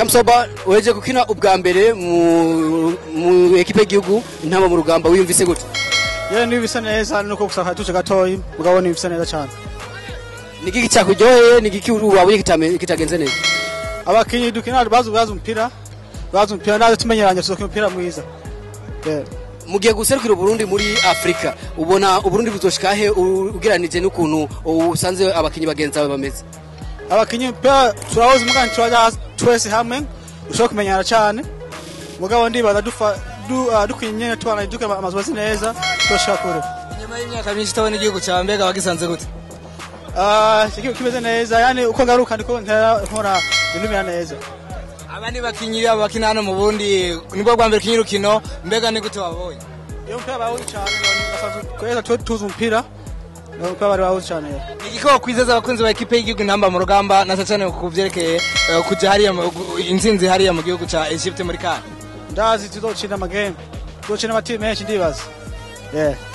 Ramsoba uheje gukina ubwa mbere mu mu ekipe y'igihugu intama mu rugamba wiyumvise gute yewe niba bisa neza nuko gusa akatuje gatoyi mugabo niba bisa neza cyane ni igiki cyakuryoheye ni igiki wabonye kitame- kitagenze neza abakinyi dukina bazi bazi umupira bazi umupira nazo tumenyeranye tuzokina umupira mwiza Yeah. mugiye guserukira uburundi muri afurika ubona uburundi buzoshika he u- ugereranije n'ukuntu usanze abakinyi bagenzi bawe bameze abakinyi umupira turahoze umugani turaja twese hamwe ushobora kumenyana cyane mugabo ndibaza dufa du- ah, dukwiye nyene tubana duke amazu neza tuzoshika kure nyuma y'imyaka myinshi utabona igihugu cyawe mbega wagisanze gute Ah, ikigo kimeze neza yani uko ngaruka ndiko ntera nkora ibintu bimera neza abandi bakinyi babo bakina hano mu bundi nibwo bwa mbere ukinye urukino mbega ni gute wabonye iyo umupira bawuzi cyane basanzwe kweza tu- tuzi umupira Iyo umupira bari bawuzi cyane ni igiko kwizeza abakunzi ba ekipe y'igihugu intamba mu rugamba na cyane ku byerekeye eh, kujya hariya mu- gu- intsinzi hariya mu gihugu cya Egypte muri kane ndazi tuzokina amagame tuzokina amatimu menshi ndibaza yeah